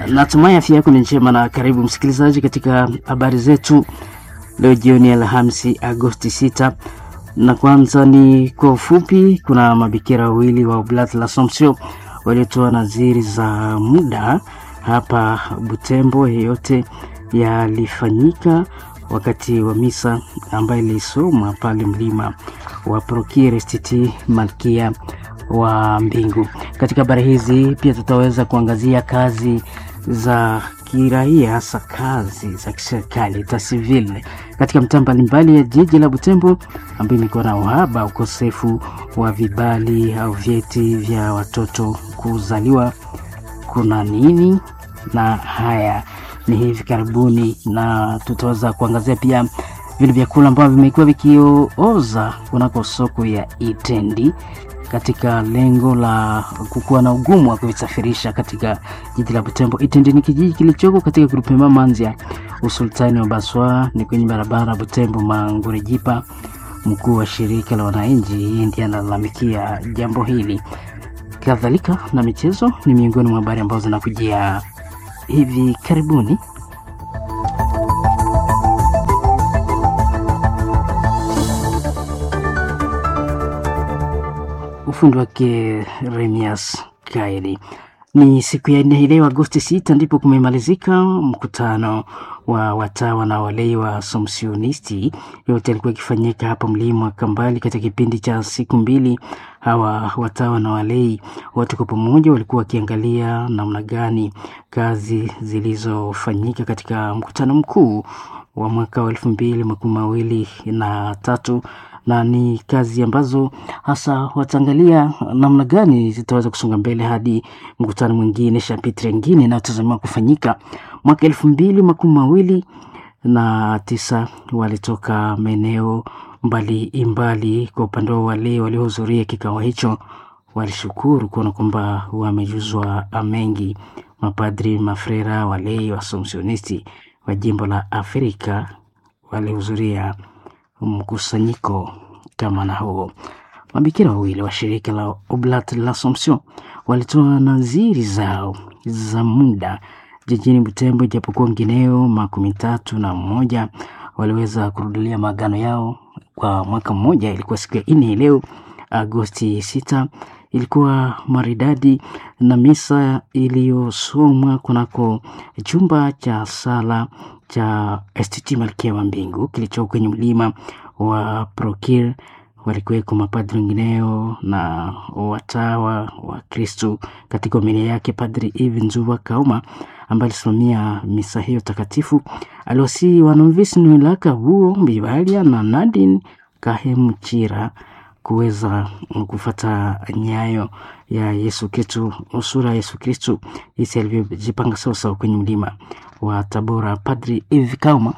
Natumai afya yako ni njema na karibu msikilizaji katika habari zetu leo jioni ya Alhamisi Agosti 6, na kwanza ni kwa ufupi. Kuna mabikira wawili wa Oblat l'Assomption waliotoa nadhiri za muda hapa Butembo. Yeyote yalifanyika wakati wa misa ambayo ilisomwa pale mlima wa Prokire Stiti Malkia wa Mbingu. Katika habari hizi pia tutaweza kuangazia kazi za kiraia, hasa kazi za kiserikali ta civil katika mtaa mbalimbali ya jiji la Butembo, ambayo imekuwa na uhaba, ukosefu wa vibali au vyeti vya watoto kuzaliwa. Kuna nini? Na haya ni hivi karibuni, na tutaweza kuangazia pia vile vyakula ambavyo vimekuwa vikioza kunako soko ya Itendi katika lengo la kukuwa na ugumu wa kuvisafirisha katika jiji la Butembo. Itendi ni kijiji kilichoko katika grupema Manzia, usultani wa Baswa, ni kwenye barabara Butembo Mangurejipa. Mkuu wa shirika la wananchi hii ndiye analalamikia jambo hili. Kadhalika na michezo ni miongoni mwa habari ambazo zinakujia hivi karibuni. Ufundi wake Remias Kaeli. Ni siku ya nne leo Agosti 6 ndipo kumemalizika mkutano wa watawa na walei wa Assumptionisti. Yote alikuwa ikifanyika hapa mlima Kambali katika kipindi cha siku mbili. Hawa watawa na walei wote kwa pamoja walikuwa wakiangalia namna gani kazi zilizofanyika katika mkutano mkuu wa mwaka wa elfu mbili makumi mawili na tatu na ni kazi ambazo hasa wataangalia namna gani zitaweza kusonga mbele hadi mkutano mwingine shapitri ingine inayotazamiwa kufanyika mwaka elfu mbili makumi mawili na tisa. Walitoka maeneo mbali mbali. Kwa upande wa wale waliohudhuria kikao hicho, walishukuru kuona kwamba wamejuzwa mengi. Mapadri, mafrera, walei wa Assumptionisti wa jimbo la Afrika walihudhuria mkusanyiko kama na huo. Mabikira wawili wa shirika la Oblat l'Assomption walitoa nadhiri zao za muda jijini Butembo, ijapokuwa wengineo makumi tatu na mmoja waliweza kurudilia maagano yao kwa mwaka mmoja. Ilikuwa siku ya nne leo Agosti sita, ilikuwa maridadi na misa iliyosomwa kunako chumba cha sala cha STT Malkia wa Mbingu kilicho kwenye mlima wa Prokir. Walikuweko mapadri wengineo na watawa wa Kristu. Katika homilia yake, Padri Eve Nzuva Kauma ambaye alisimamia misa hiyo takatifu aliwasihi wanovisi Nwelaka huo Bibalia na Nadine Kahemuchira kuweza kufata nyayo ya Yesu Kristu, usura ya Yesu Kristu jinsi alivyojipanga sawasawa kwenye mlima wa Tabora. Padri Eve Kauma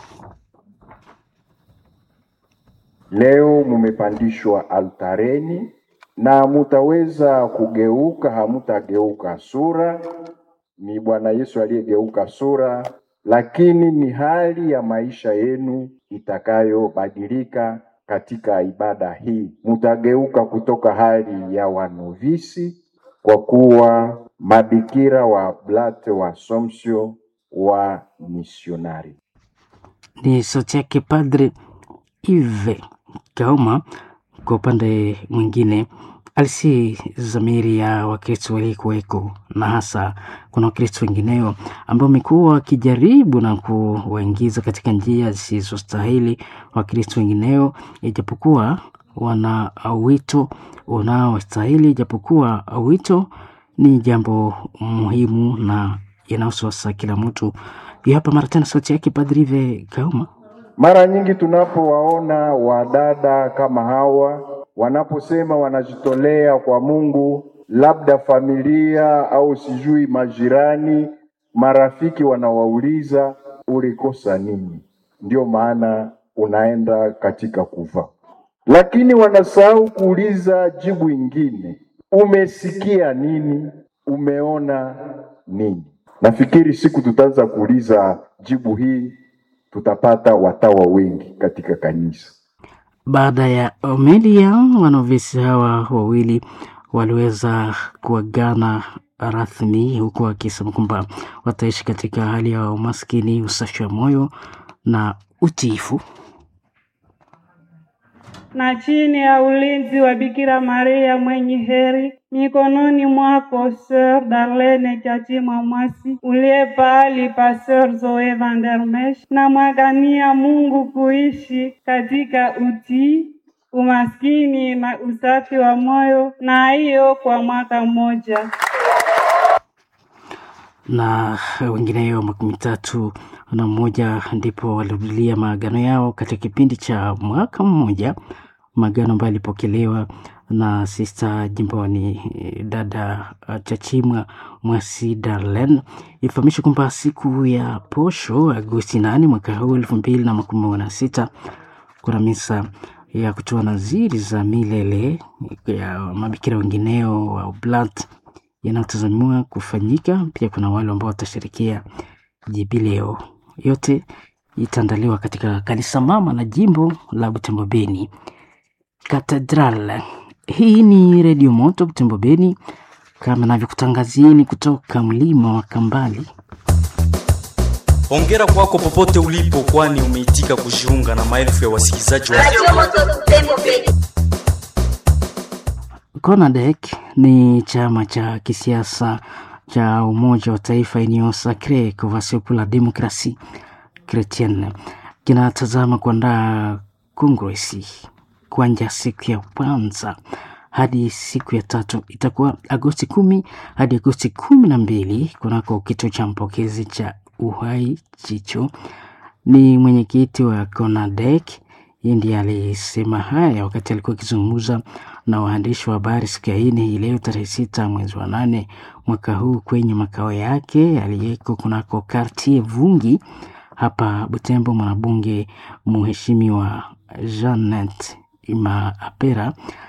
Leo mumepandishwa altareni na mutaweza kugeuka, hamutageuka sura. Ni Bwana Yesu aliyegeuka sura, lakini ni hali ya maisha yenu itakayobadilika katika ibada hii. Mutageuka kutoka hali ya wanovisi kwa kuwa mabikira wa Oblat wa Assumption wa misionari. ni sauti yake Padre Ive Kauma. Kwa upande mwingine, alisi zamiri ya Wakristo waliokuweko na hasa kuna Wakristo wengineo ambao wamekuwa wakijaribu na kuwaingiza katika njia zisizostahili Wakristo wengineo, ijapokuwa wana wito unaostahili, ijapokuwa wito ni jambo muhimu na inahusu sasa kila mtu. Hiyo hapa mara tena sauti yake Padri Ive Kauma. Mara nyingi tunapowaona wadada kama hawa wanaposema wanajitolea kwa Mungu, labda familia au sijui majirani, marafiki wanawauliza ulikosa nini? Ndio maana unaenda katika kufa, lakini wanasahau kuuliza jibu ingine, umesikia nini? Umeona nini? Nafikiri siku tutaanza kuuliza jibu hii tutapata watawa wengi katika kanisa. Baada ya homilia, wanovisi hawa wawili waliweza kuagana rasmi, huku akisema kwamba wataishi katika hali ya umaskini, usafi wa moyo na utiifu. na chini ya ulinzi wa Bikira Maria mwenye heri, mikononi mwako Sœur Darlene Chachimwa Mwasi, uliye pahali pa Sœur Zoe van der Mesch, na mwagania Mungu kuishi katika utii, umaskini na usafi wa moyo, na hiyo kwa mwaka mmoja. na wengineyo makumi tatu na mmoja ndipo walirudilia maagano yao katika kipindi cha mwaka mmoja, maagano ambayo yalipokelewa na sista jimboni eh, dada uh, Chachimwa Mwasi Darlen. Ifahamishwe kwamba siku ya posho Agosti nane mwaka huu elfu mbili na makumi na sita kuna misa ya kutoa naziri za milele ya mabikira wengineo wa Oblat yanayotazamiwa kufanyika. Pia kuna wale ambao watashirikia jubileo. Yote itaandaliwa katika kanisa mama na jimbo la Butembo Beni Katedral. Hii ni Redio Moto Butembo Beni, kama navyokutangazieni kutoka mlima wa Kambali. Hongera kwako popote ulipo, kwani umeitika kujiunga na maelfu ya wasikilizaji wa CONADEC ni chama cha kisiasa cha Umoja wa Taifa Union Sacree Convention pour la Democratie Chrétienne kinatazama kuandaa kongresi kuanja siku ya kwanza hadi siku ya tatu itakuwa Agosti kumi hadi Agosti kumi na mbili kunako kituo cha mpokezi cha Uhai Chicho. Ni mwenyekiti wa CONADEC yeye ndiye alisema haya wakati alikuwa akizungumza na waandishi wa habari siku ya nne hii leo tarehe sita mwezi wa nane mwaka huu kwenye makao yake aliyeko kunako Kartier Vungi hapa Butembo. Mwanabunge mheshimiwa Janet Imaapera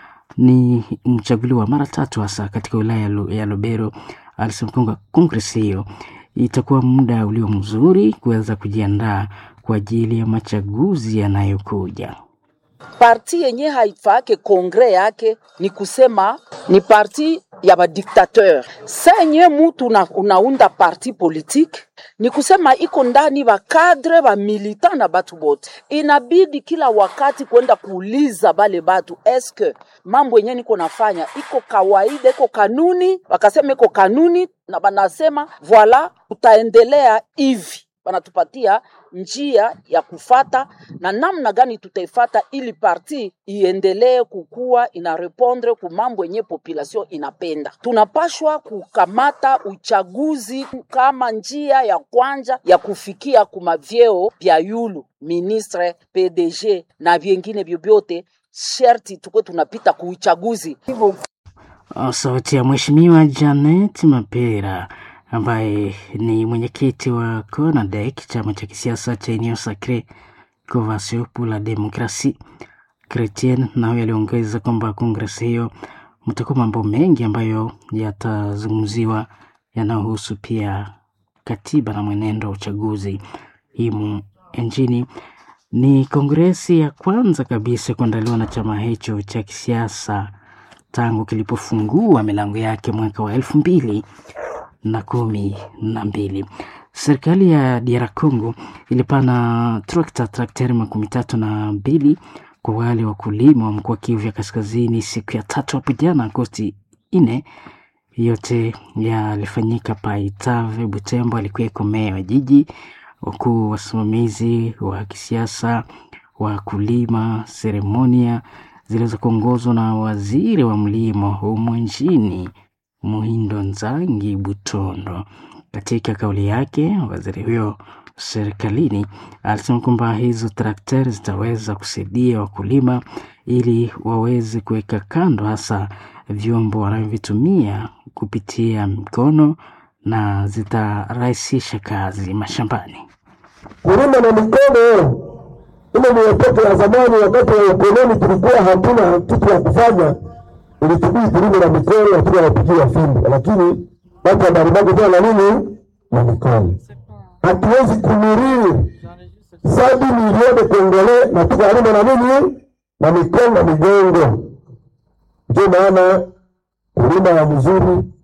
ni mchaguliwa mara tatu hasa katika wilaya ya Lu- ya Lubero. Alisema kwamba kongresi hiyo itakuwa muda ulio mzuri kuweza kujiandaa kwa ajili ya machaguzi yanayokuja. parti yenye haifake kongre yake ni kusema ni parti ya badiktateur. Sa yenye mutu una, unaunda parti politique ni kusema iko ndani bakadre bamilita na batu bote, inabidi kila wakati kwenda kuuliza bale batu eske mambo yenye niko nafanya iko kawaida, iko kanuni. Wakasema iko kanuni, na banasema voila, tutaendelea hivi wanatupatia njia ya kufata na namna gani tutaifata ili parti iendelee kukua ina repondre ku mambo yenye population inapenda. Tunapashwa kukamata uchaguzi kama njia ya kwanja ya kufikia kumavyeo vya yulu ministre, PDG na vyengine vyovyote, sherti tukwe tunapita kuuchaguzi hivyo Uh, Sauti ya Mheshimiwa Janet Mapera ambaye ni mwenyekiti wa CONADEC, chama cha kisiasa cha Union Sacree Convention pour la Democratie Chrétienne. Na huyo aliongeza kwamba kongresi hiyo mtakuwa mambo mengi ambayo yatazungumziwa yanayohusu pia katiba na mwenendo wa uchaguzi himu nchini. Ni kongresi ya kwanza kabisa kuandaliwa na chama hicho cha kisiasa tangu kilipofungua milango yake mwaka wa elfu mbili na kumi na mbili. Serikali ya DR Congo ilipana trakta trakteri makumi tatu na mbili kwa wale wakulima wa mkoa Kivu ya Kaskazini siku ya tatu hapo jana Agosti nne. Yote yalifanyika Paitave, Butembo alikuweko meya wa jiji, wakuu wasimamizi wa kisiasa, wakulima. Seremonia ziliweza kuongozwa na waziri wa mlimo humu nchini Muhindo Nzangi Butondo. Katika kauli yake, waziri huyo serikalini alisema kwamba hizo trakteri zitaweza kusaidia wakulima ili waweze kuweka kando hasa vyombo wanavyovitumia kupitia mikono na zitarahisisha kazi mashambani. kulima na mikono. Ile ni wakati wa zamani, wakati wa ukoloni tulikuwa hatuna kitu ya kufanya, ilitubidi tulime na mikono, hatuna wapigia fimbo, lakini watu wa Baribago tena na nini na mikono. Hatuwezi kumuriri sadi milioni kongole na tukalima na nini na mikono na migongo. Ndio maana kulima ya mzuri